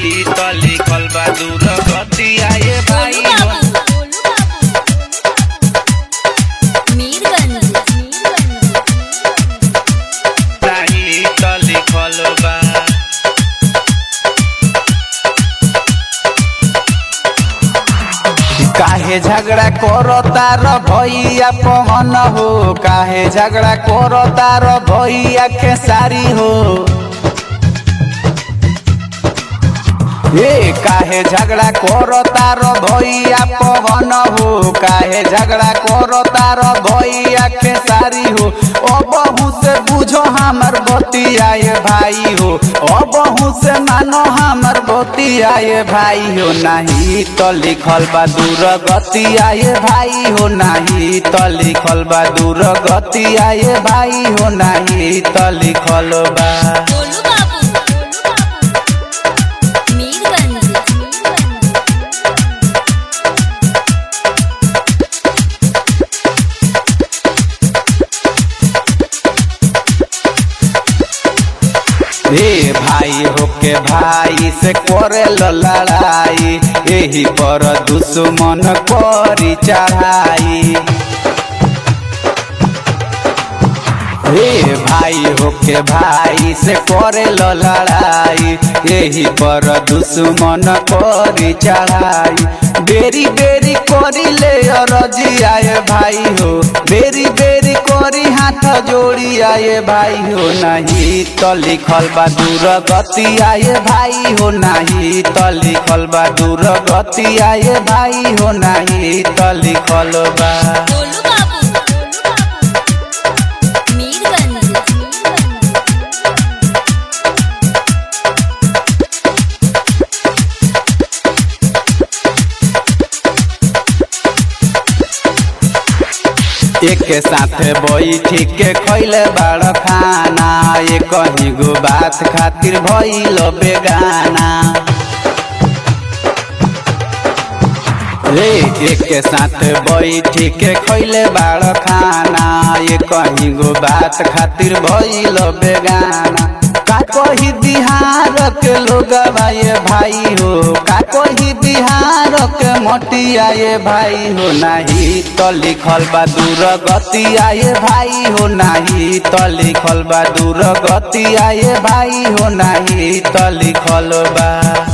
नाही त लिखल बा दूर गतिया ये भाई गोलू हो बाबू मीरगंज नाही त लिखल बा काहे झगड़ा करो तार भैया पवन हो काहे झगड़ा करो तार भैया खेसारी हो ए काहे झगड़ा करो तार भैया पवन हो काहे झगड़ा करो तार भैया खेसारी हो ओ बहू से बुझो हमर बतियाए भाई हो ओ बहू से मानो हमर बतियाए भाई हो नहीं तो लिखल बा दूर गतियाए भाई हो नहीं तो लिखल बा दूर गतियाए भाई हो नहीं तो लिखल बा गोलू बाबू मीरगंज हे भाई होके भाई से करे लड़ाई यही पर दुश्मन करी चढ़ाई हे भाई होके भाई से करे लड़ाई यही पर दुश्मन करी चढ़ाई बेरी बेरी करी ले रजी आए भाई हो बेरी बेरी करी हाथ जोड़ी आए भाई हो नहीं तो लिखल बा दूर गति आए भाई हो नहीं तो लिखल बा दूर गति आए भाई हो नहीं तो लिखल बा गोलू बाबू मीरगंज एक साथ बैठी के खैले बड़ खाना एक कहीं गो बात खातिर भइल बेगाना रे एक साथ बैठी के खैले बड़ खाना ये कहीं गो बात खातिर भइल बेगाना का कही बिहार के लोग ये भाई हो का कही बिहार के मोटिया ये भाई हो नहीं तो लिखल बा दूर गति आए भाई हो नहीं तो लिखल बा दूर गति आए भाई हो नहीं तो लिखल बा